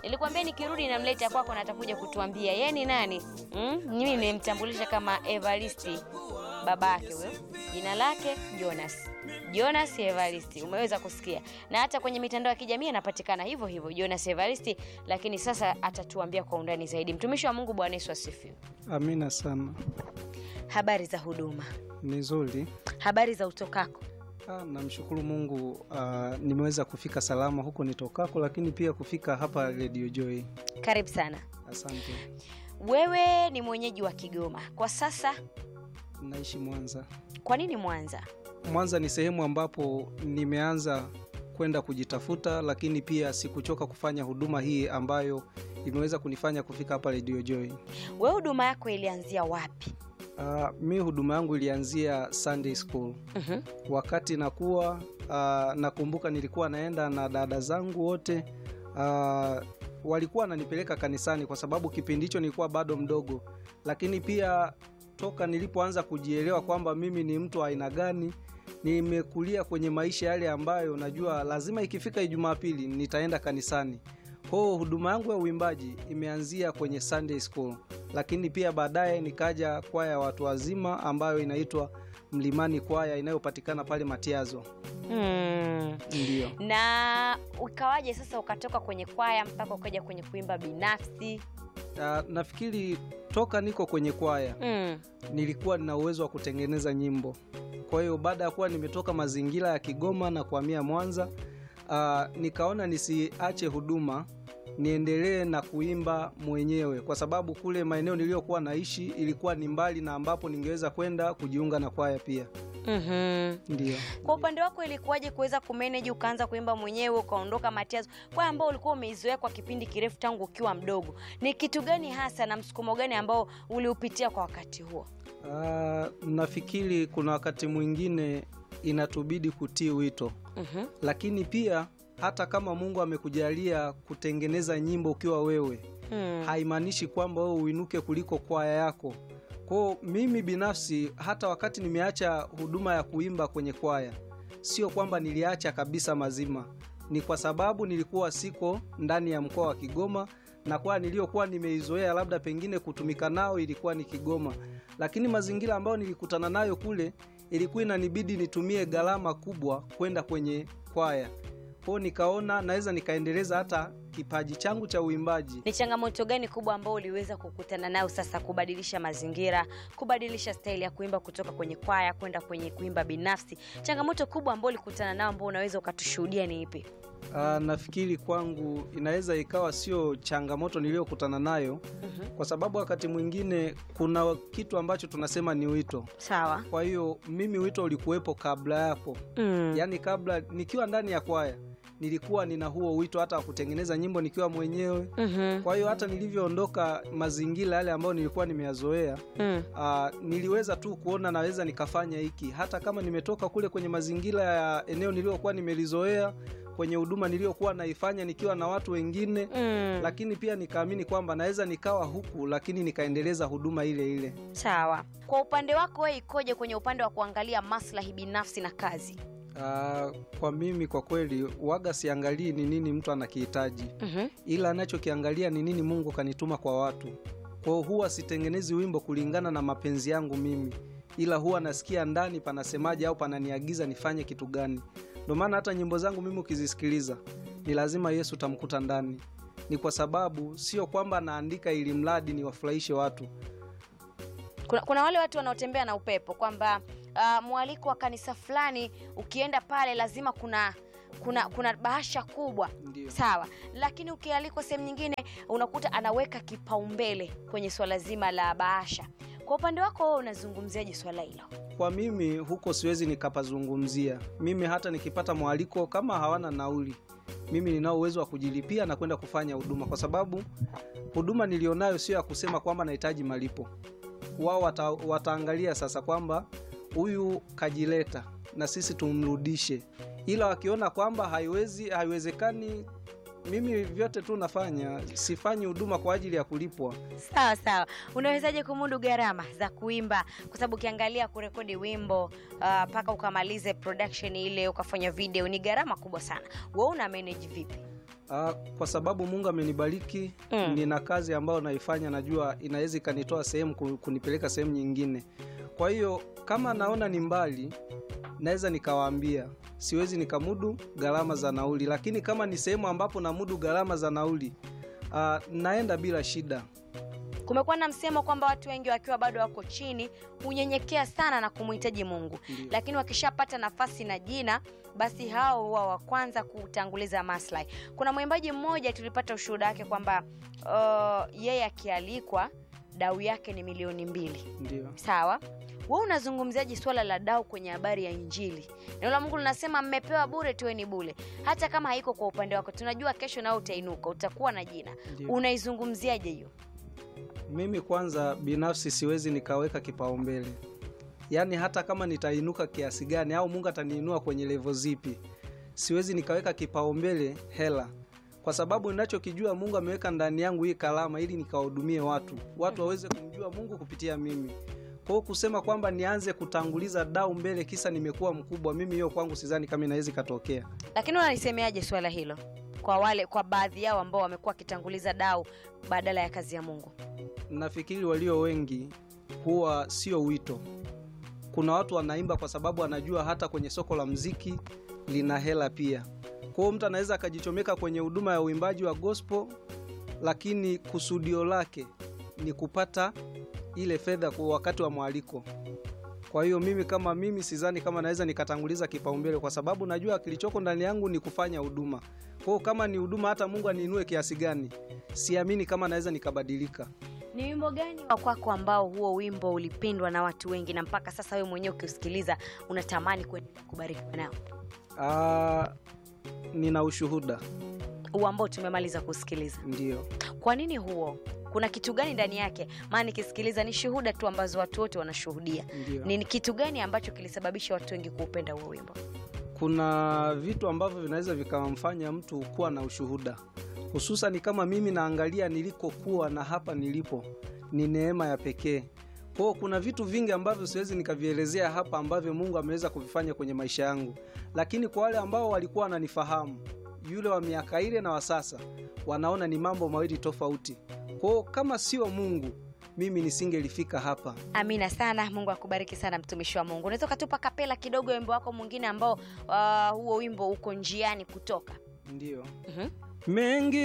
Nilikwambia nikirudi namleta kwako na atakuja kutuambia yeye ni nani. Mm? Mimi nimemtambulisha kama Evaristi babake huyo. Jina lake Jonas. Jonas Evaristi, umeweza kusikia. Na hata kwenye mitandao ya kijamii anapatikana hivyo hivyo Jonas Evaristi, lakini sasa atatuambia kwa undani zaidi. Mtumishi wa Mungu, Bwana Yesu asifiwe. Amina sana. Habari za huduma, Ni nzuri. habari za utokako. Ah, namshukuru Mungu ah, nimeweza kufika salama huko nitokako, lakini pia kufika hapa Radio Joy. Karibu sana. Asante. Wewe ni mwenyeji wa Kigoma kwa sasa, Naishi Mwanza. kwa nini Mwanza? Mwanza ni sehemu ambapo nimeanza kwenda kujitafuta, lakini pia sikuchoka kufanya huduma hii ambayo imeweza kunifanya kufika hapa Radio Joy. Wewe huduma yako ilianzia wapi? Ah, mi huduma yangu ilianzia Sunday School. Mhm. wakati nakuwa uh, nakumbuka nilikuwa naenda na dada zangu wote uh, walikuwa wananipeleka kanisani kwa sababu kipindi hicho nilikuwa bado mdogo, lakini pia toka nilipoanza kujielewa kwamba mimi ni mtu wa aina gani, nimekulia kwenye maisha yale ambayo najua lazima ikifika Ijumaa pili nitaenda kanisani. Kwa hiyo huduma yangu ya uimbaji imeanzia kwenye Sunday School, lakini pia baadaye nikaja kwaya ya watu wazima ambayo inaitwa Mlimani Kwaya inayopatikana pale Matiazo. Hmm. Ndio. Na ukawaje sasa ukatoka kwenye kwaya mpaka ukaja kwenye kuimba binafsi? Uh, nafikiri toka niko kwenye kwaya Mm. nilikuwa nina uwezo wa kutengeneza nyimbo. Kwa hiyo baada ya kuwa nimetoka mazingira ya Kigoma na kuhamia Mwanza, uh, nikaona nisiache huduma niendelee na kuimba mwenyewe, kwa sababu kule maeneo niliyokuwa naishi ilikuwa ni mbali na ambapo ningeweza kwenda kujiunga na kwaya pia. Mhm. Ndio. Kwa upande wako ilikuwaje kuweza kumanage ukaanza kuimba mwenyewe ukaondoka Matiazo, kwaya ambao ulikuwa umeizoea kwa kipindi kirefu tangu ukiwa mdogo? Ni kitu gani hasa na msukumo gani ambao uliupitia kwa wakati huo? Uh, nafikiri kuna wakati mwingine inatubidi kutii wito Mhm. lakini pia hata kama Mungu amekujalia kutengeneza nyimbo ukiwa wewe, Mm. haimaanishi kwamba wewe uinuke kuliko kwaya yako. Kwao mimi binafsi, hata wakati nimeacha huduma ya kuimba kwenye kwaya, sio kwamba niliacha kabisa mazima, ni kwa sababu nilikuwa siko ndani ya mkoa wa Kigoma na kwaya niliyokuwa nimeizoea labda pengine kutumika nao ilikuwa ni Kigoma, lakini mazingira ambayo nilikutana nayo kule ilikuwa inanibidi nitumie gharama kubwa kwenda kwenye kwaya. Kwao nikaona naweza nikaendeleza hata kipaji changu cha uimbaji. Ni changamoto gani kubwa ambao uliweza kukutana nayo sasa kubadilisha mazingira, kubadilisha staili ya kuimba kutoka kwenye kwaya kwenda kwenye kuimba binafsi? Changamoto kubwa ambao ulikutana nayo ambao unaweza ukatushuhudia ni ipi? Aa, nafikiri kwangu inaweza ikawa sio changamoto niliyokutana nayo, Mhm. kwa sababu wakati mwingine kuna kitu ambacho tunasema ni wito. Sawa. Kwa hiyo mimi wito ulikuwepo kabla yapo, Mm. yaani kabla nikiwa ndani ya kwaya nilikuwa nina huo wito hata wa kutengeneza nyimbo nikiwa mwenyewe. Mhm. Kwa hiyo hata nilivyoondoka mazingira yale ambayo nilikuwa nimeyazoea Mm. Ah, niliweza tu kuona naweza nikafanya hiki hata kama nimetoka kule kwenye mazingira ya eneo niliyokuwa nimelizoea kwenye huduma niliyokuwa naifanya nikiwa na watu wengine Mm. lakini pia nikaamini kwamba naweza nikawa huku lakini nikaendeleza huduma ile ile. Sawa. Kwa upande wako wewe ikoje kwenye upande wa kuangalia maslahi binafsi na kazi? Ah, kwa mimi kwa kweli waga siangalii ni nini mtu anakihitaji, Mhm. ila anachokiangalia ni nini Mungu kanituma kwa watu. Kwa hiyo huwa sitengenezi wimbo kulingana na mapenzi yangu mimi, ila huwa nasikia ndani panasemaje au pananiagiza nifanye kitu gani. Ndio maana hata nyimbo zangu mimi ukizisikiliza ni lazima Yesu utamkuta ndani. Ni kwa sababu sio kwamba naandika ili mradi niwafurahishe watu. Kuna, kuna wale watu wanaotembea na upepo kwamba uh, mwaliko wa kanisa fulani ukienda pale lazima kuna kuna kuna bahasha kubwa Ndio. sawa, lakini ukialikwa sehemu nyingine unakuta anaweka kipaumbele kwenye swala zima la bahasha. Kwa upande wako wewe unazungumziaje swala hilo? Kwa mimi huko siwezi nikapazungumzia. Mimi hata nikipata mwaliko kama hawana nauli, mimi ninao uwezo wa kujilipia na kwenda kufanya huduma, kwa sababu huduma nilionayo sio ya kusema kwamba nahitaji malipo. Wao wata, wataangalia sasa kwamba huyu kajileta na sisi tumrudishe, ila wakiona kwamba haiwezi haiwezekani, mimi vyote tu nafanya, sifanyi huduma kwa ajili ya kulipwa. Sawa sawa, unawezaje kumudu gharama za kuimba? Kwa sababu ukiangalia kurekodi wimbo mpaka uh, ukamalize production ile ukafanya video ni gharama kubwa sana. Wewe una manage vipi? Ah, kwa sababu Mungu amenibariki Mm. nina kazi ambayo naifanya, najua inaweza ikanitoa sehemu ku- kunipeleka sehemu nyingine. Kwa hiyo kama naona ni mbali, naweza nikawaambia siwezi nikamudu gharama za nauli, lakini kama ni sehemu ambapo namudu gharama za nauli, ah, naenda bila shida. Kumekuwa na msemo kwamba watu wengi wakiwa bado wako chini hunyenyekea sana na kumhitaji Mungu, Ndio. lakini wakishapata nafasi na jina, basi hao huwa wa kwanza kutanguliza maslahi. Kuna mwimbaji mmoja tulipata ushuhuda wake kwamba uh, yeye akialikwa dau yake ni milioni mbili. Ndio. Sawa, wewe unazungumziaje swala la dau kwenye habari ya Injili? Neno la Mungu linasema mmepewa bure, toeni bure. Hata kama haiko kwa upande wako, tunajua kesho nao utainuka, utakuwa na jina. Ndio. Unaizungumziaje hiyo? Mimi kwanza binafsi siwezi nikaweka kipaumbele, yaani hata kama nitainuka kiasi gani au Mungu ataniinua kwenye levo zipi, siwezi nikaweka kipaumbele hela, kwa sababu ninachokijua Mungu ameweka ndani yangu hii kalama ili nikawahudumie watu, watu waweze kumjua Mungu kupitia mimi. Kwa hiyo kusema kwamba nianze kutanguliza dau mbele kisa nimekuwa mkubwa, mimi hiyo kwangu sidhani kama inaweza ikatokea. Lakini unalisemeaje swala hilo kwa wale kwa baadhi yao ambao wamekuwa wakitanguliza dau badala ya kazi ya Mungu? nafikiri walio wengi huwa sio wito. Kuna watu wanaimba kwa sababu anajua hata kwenye soko la mziki lina hela pia. Kwa hiyo mtu anaweza akajichomeka kwenye huduma ya uimbaji wa gospel, lakini kusudio lake ni kupata ile fedha kwa wakati wa mwaliko. Kwa hiyo mimi kama mimi sidhani kama naweza nikatanguliza kipaumbele, kwa sababu najua kilichoko ndani yangu ni kufanya huduma. Kwa hiyo kama ni huduma, hata Mungu aniinue kiasi gani, siamini kama naweza nikabadilika. Ni wimbo gani wa kwako ambao huo wimbo ulipendwa na watu wengi na mpaka sasa wewe mwenyewe ukiusikiliza unatamani kuendelea kubarikiwa nao? Ah, nina ushuhuda Huo ambao tumemaliza kusikiliza. ndio. Kwa nini huo? Kuna kitu gani ndani yake? Maana nikisikiliza ni shuhuda tu ambazo watu wote wanashuhudia. Ndio. Ni kitu gani ambacho kilisababisha watu wengi kuupenda huo wimbo? Kuna vitu ambavyo vinaweza vikamfanya mtu kuwa na ushuhuda, hususan kama mimi naangalia nilikokuwa na hapa nilipo, ni neema ya pekee. Kwa hiyo kuna vitu vingi ambavyo siwezi nikavielezea hapa ambavyo Mungu ameweza kuvifanya kwenye maisha yangu, lakini kwa wale ambao walikuwa wananifahamu, yule wa miaka ile na wa sasa, wanaona ni mambo mawili tofauti. Kwa hiyo kama sio Mungu, mimi nisingelifika hapa. Amina sana. Mungu akubariki sana, mtumishi wa Mungu. Unaweza ukatupa kapela kidogo ya wimbo wako mwingine ambao uh, huo wimbo uko njiani kutoka? Ndio Mhm. mengi